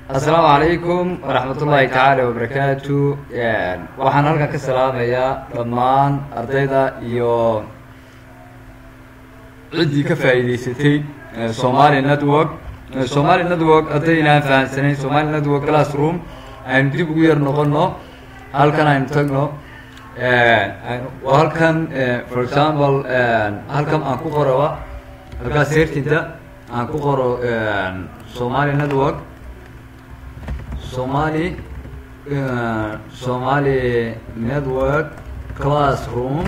asalaamu calaykum waraxmat ullaahi tacaala wabarakaatu waxaan halkan ka salaamayaa dhammaan ardayda iyo ciddii ka faa'iideysatay somali network somali network haddayna aan fahamsanayn somali network classroom aynu dib ugu yar noqono halkan aynu tagno halkan for example halkan aan ku qoroba halkaas seertinta aan ku qoro somali network somali somali network classroom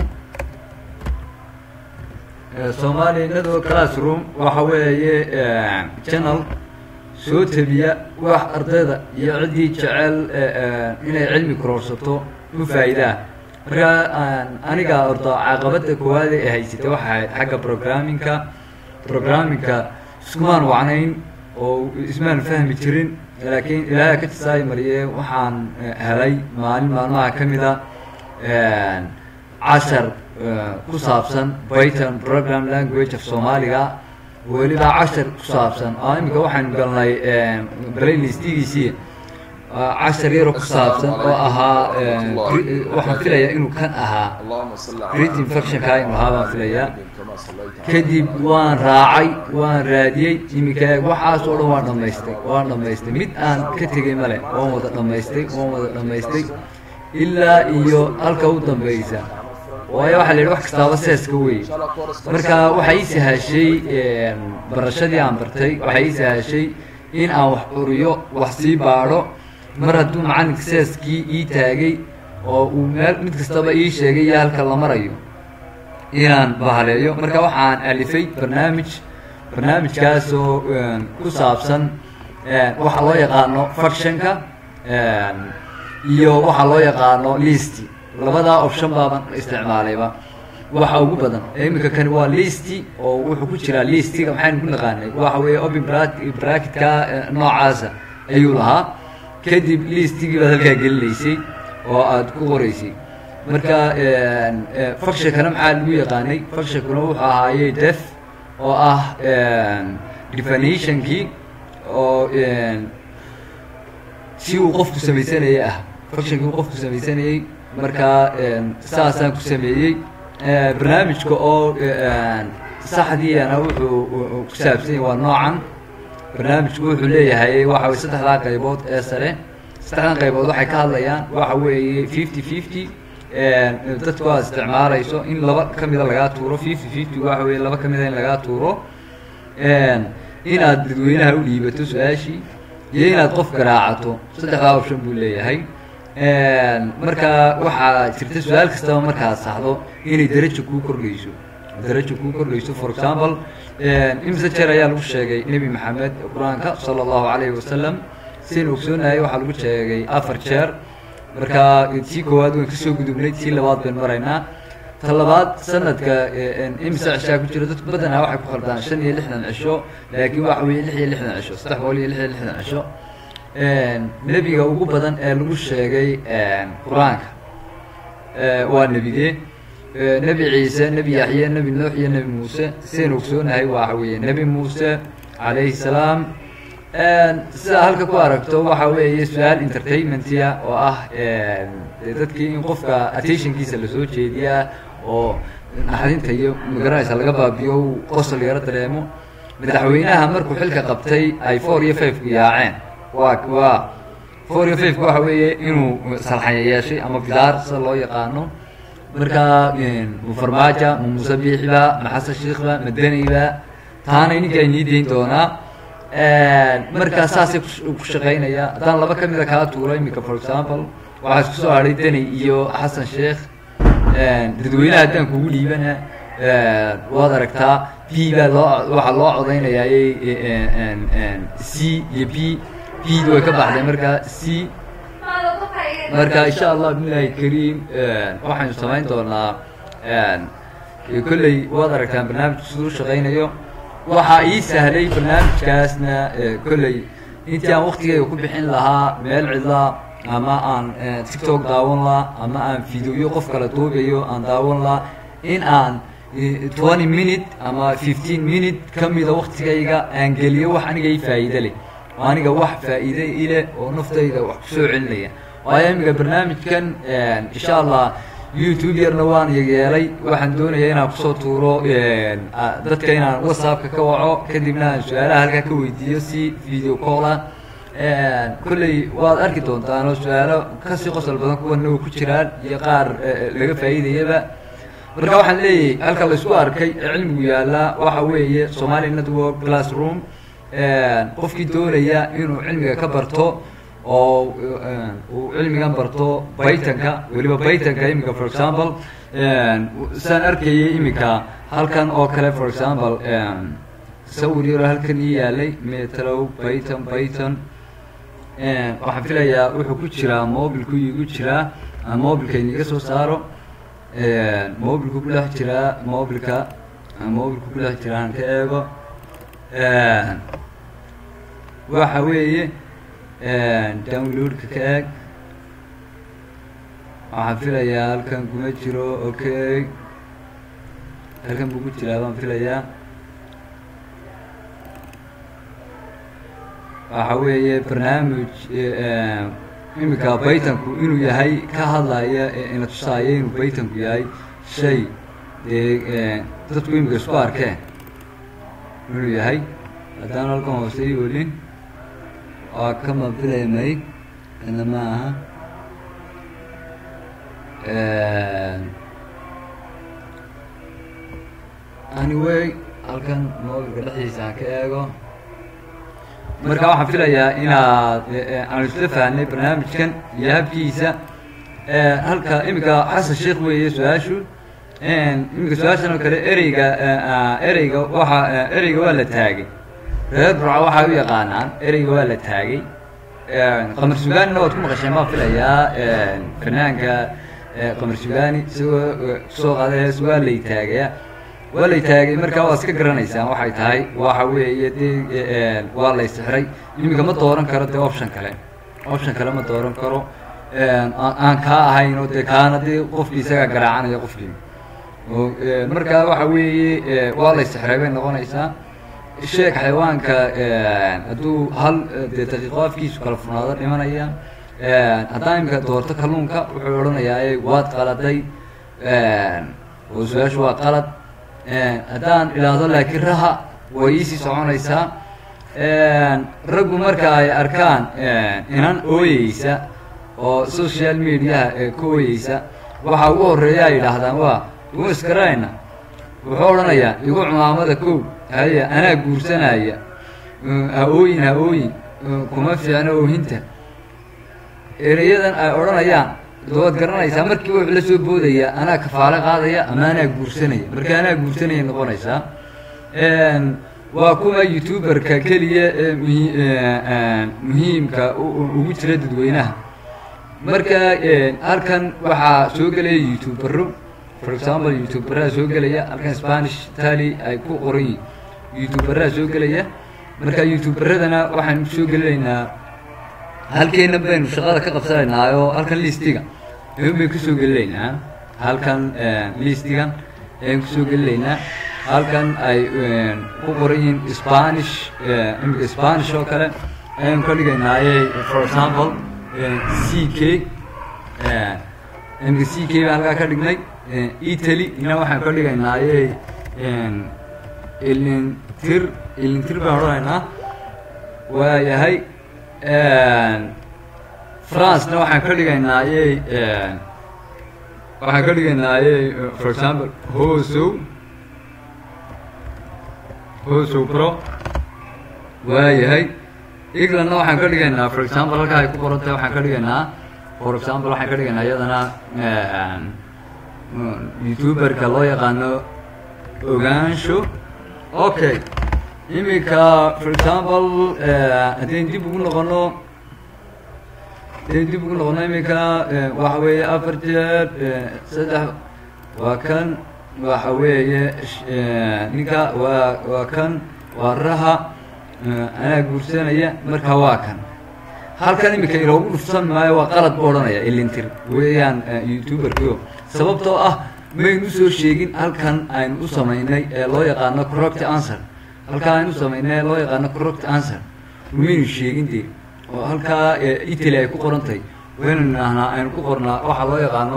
somali network classroom waxa weeye channel soo tebiya wax ardayda iyo ciddii jecel inay cilmi kororsato u faa'iidaa marka aniga ordo caqabadda koowaad ee haysatay waxa ahayd xagga programmingka programmingka iskumaan wacnayn oo ismaan fahmi jirin laakiin ilaahay ka jisaay mariye waxaan helay maalin maalmaha ka mida cashar ku saabsan python program language of soomaaliga weliba cashar ku saabsan oo imika waxaynu galnay playlistigiisii cashar yaro ku saabsan oo ahaa waxaan filayaa inuu kan ahaa grid infectionka inuu ahaa baan filayaa kadib waan raacay waan raadiyey imika waxaas oo dhan waan dhamaystay waan dhamaystay mid aan ka tegay male waan wada dhamaystay waan wada dhamaystay ilaa iyo halka u dambeysa waayo waxaa la yidhi wax kastaaba seeska wey marka waxaa ii sahashay barashadii aan bartay waxaa ii sahashay in aan wax uriyo wax sii baadho mar hadduu macalinka seeskii ii taagay oo uu meel mid kastaba ii sheegay iyo halka la marayo inaan bahaleeyo marka waxaan alifay barnaamij barnaamijkaasoo ku saabsan waxa loo yaqaano factionka iyo waxa loo yaqaano listi labadaa option baaban isticmaalayba waxa ugu badan iminka kani waa listi oo wuxuu ku jiraa listiga maxaynu ku naqaanay waxa weeye open bracketka noocaasa ayuu lahaa kadib listigii baad halkaa gelinaysay oo aada ku qoraysay marka factionkana maxaa lagu yaqaanay factionkuna wuxuu ahaaye def oo ah definitionkii oo si uu qofku samaysanayay ah factionkii uu qofku samaysanayey markaa saasaan ku sameeyey barnaamijka oo saxdiina wuxuu ku saabsan yahay waa noocan barnaamijku wuxuu leeyahay waxa weye saddexdaa qaybood ee sare saddexdan qaybood waxay ka hadlayaan waxa weeye fifty fifty dadku aad isticmaalayso in laba kamida lagaa tuuro fifty fifty waxa weye laba kamida in lagaa tuuro inaad dadweynaha u dhiibato su-aashii iyo inaad qof garaacato saddexdaa option buu leeyahay marka waxaa jirta su-aal kastaba markaad saxdo inay daraja kuu kordhayso daraja kuu kordhayso for example imse jeer ayaa lagu sheegay nebi maxamed qur-aanka sala allahu calayhi wasalam sidaynu ogsoonahay waxaa lagu sheegay afar jeer marka tii koowaad waan kasoo gudubnay tii labaad bayn maraynaa ta labaad sanadka imse cishaa ku jira dadku badanaa waxay ku khaldaan shan iyo lixdan cisho laakiin waxa weye lix iyo lixdan cisho saddex boqol iyo lix iyo lixdan cisho nebiga ugu badan ee lagu sheegay qur-aanka waa nebige nebi ciise nebi yaxye nebi nuux iyo nebi muuse sidaynu ogsoonahay waxa weeye nebi muuse calayhi salaam sidaa halka ku aragto waxa weeye su-aal entertainmentia oo ah dadkii in qofka attentionkiisa lasoo jeediyaa oo naxdinta iyo magaranaysa laga baabiyo qosol yaro dareemo madaxweynaha markuu xilka qabtay ay four iyo five ku yaaceen waa waa four iyo fiveka waxa weeye inuu salxanya yeeshay ama bidaar sida loo yaqaano marka farmaaja ma muuse biixiba ma xasan shiikhba ma deniba taana ninkaa inii deyn doonaa markaa saasay ku shaqeynaya haddaan laba ka mida kaa tuuro imika for example waxaa isku soo hadhay deni iyo xasan sheekh dadweynaha haddaan kugu dhiibana waad aragtaa b baa loo waxaa loo codeynayaa c iyo b bd way ka baxday markaa c marka insha allah bilahi kariim waxaynu samayn doonaa kolley waad aragtaan barnaamijku siduu shaqeynayo waxaa ii sahlay barnaamijkaasna kolley intii aan waktigeyga ku bixin lahaa meel cidlaa ama aan tiktok daawan laha ama aan videoyo qof kala duubayo aan daawan laha in aan twenty minute ama fifteen minute ka mida waktigayga aan geliyo wax aniga ii faa'iide leh oo aniga wax faa'iide ile oo naftayda wax kusoo celinaya waayo iminka barnaamijkan insha allah youtube yarna waan yeelay waxaan doonayaa inaan kusoo tuuro dadka inaan whatsappka ka waco kadibna aan su-aalaha halkaa ka weydiiyo si video call ah kolley waad arki doontaan oo su-aalo kasii qosol badan kuwana oo ku jiraan iyo qaar laga faa'iidayaba marka waxaan leeyahay halka laysku arkay ee cilmigu yaallaa waxa weeye somali network classroom qofkii doonaya inuu cilmiga ka barto oo uu cilmigan barto baytanka weliba baytanka iminka for example saan arkayay iminka halkan oo kale for example sawir yaro halkan ii yaalay metrow bayton bayton waxaan filayaa wuxuu ku jiraa mobilku igu jiraa aan mobilkayna iga soo saaro mobilku ku dhex jiraa mobilka mobilku ku dhex jiraa aan ka eego waxa weeye downloadka ka eeg waxaan filayaa halkan kuma jiro okay halkan buu ku jiraa baan filayaa waxa weeye barnaamij iminka baytanku inuu yahay ka hadlaya ina tusaaya inuu baytanku yahay shay dee dadku iminka isku arkeen inuu yahay haddaan halkan hoose i olin waa ka mafilaymay ina ma aha anyway halkan mobilka dhexdiisa aan ka eego marka waxaan filayaa inaad aan isla fahnay barnaamijkan iyo habkiisa halka iminka xasan sheekh weeye su-aashu iminka su-aashan oo kale ereyga ereyga waxa ereyga waa la taagay reer burca waxay u yaqaanaan ereyga waa la taagay qamar sugaanina waad ku maqasheen baan filayaa fanaanka qamar sugaani isagoo kusoo qaada hees waa lay taagaya waa lay taagay markaa waa iska garanaysaan waxay tahay waxa weeye dee waa lay sixray iminka ma dooran karo dee option kale option kale ma dooran karo aan kaa ahayn oo dee kaana dee qofkii isagaa garaacanaya qofkii markaa waxa weeye waa lay sixray bay noqonaysaa sheeg xayawaanka hadduu hal dee daqiiqo afkiisu kala furnaado dhimanaya haddaan imika doorto kalluunka wuxuu odhanayaa waad qaladay oo su-aashu waa qalad haddaan idhaahdo laakiin raha way iisii soconaysaa raggu marka ay arkaan inan ooyeysa oo social mediaha ka ooyeysa waxa ugu horeeya ay yidhaahdaan waa ugu iskarayna wuxuu odhanayaa igu cumaamada kow haya anaa guursanaya ha ooyin ha ooyin kuma fiicno oohinta ereyadan ay odhanayaan waad garanaysaa markii wuxuu la soo boodaya anaa kafaalo qaadaya ama anaa guursanaya marka anaa guursanaya noqonaysaa waa kuma youtuberka keliya ee muhi muhiimka ugu jira dadweynaha marka halkan waxaa soo gelaya youtubero for example youtuberaa soo gelaya halkan spanish tali ay ku qoran yihin youtuberaa soo gelaya marka youtuberadana waxaan soo gelinaynaa halkeena baynu shaqada ka qabsanaynaa oo halkan listiga ayun baynu kusoo gelinaynaa halkan listigan ayaan kusoo gelinaynaa halkan ay ku qoran yihiin spanish imika spanish oo kale ayaan ka dhigaynaaye for example c k imika c k baan halkaa ka dhignay italy ina waxaan ka dhigaynaaye ilintir ilintir baan odhanaynaa waa yahay francena waxaan ka dhigaynaaye waxaan ka dhigaynaaye for example hosow hosow pro waa yahay englandna waxaan ka dhigaynaa for example halkaa ay ku qoran tahay waxaan ka dhigaynaa for example waxaan ka dhigaynaa iyadana youtuberka loo yaqaano ogaansho okay iminka for example haddayn dib ugu noqono haddayn dib ugu noqono iminka waxa weeye afar jeer saddex waa kan waxa weeye ninka waa waa kan waa raha anaa guursanaya marka waa kan halkan iminka iloogu dhufsan maayo waa qalad bu odhanaya ilintir weeyaan youtuberkio sababtoo ah maynu usoo sheegin halkan aynu u samaynay ee loo yaqaano corrupt answer halkan aynu u samaynay ee loo yaqaano corrupt answer umaynu sheegin dee oo halkaa italy ay ku qoran tahay waynu nidhaahnaa aynu ku qornaa waxaa loo yaqaano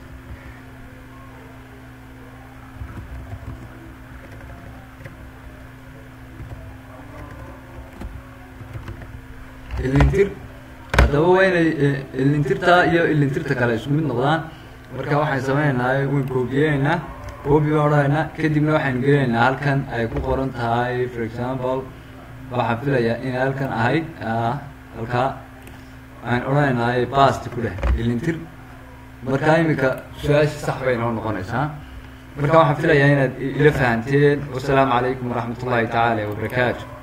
ilintir haddaba waa inay ilintirta iyo ilintirta kale isku mid noqdaan marka waxaan sameynaynaa wayn koobiyeynaa koobi baan odhanaynaa kadibna waxaynu gelinaynaa halkan ay ku qoran tahay for example waxaan filayaa inay halkan ahayd halkaa waxaan odhanaynaa bast ku dheh ilintir marka iminka su-aasha sax bay noo noqonaysaa marka waxaan filayaa inaad ila fahanteen wasalaamu calaykum waraxmat ullahi tacaala wabarakaatu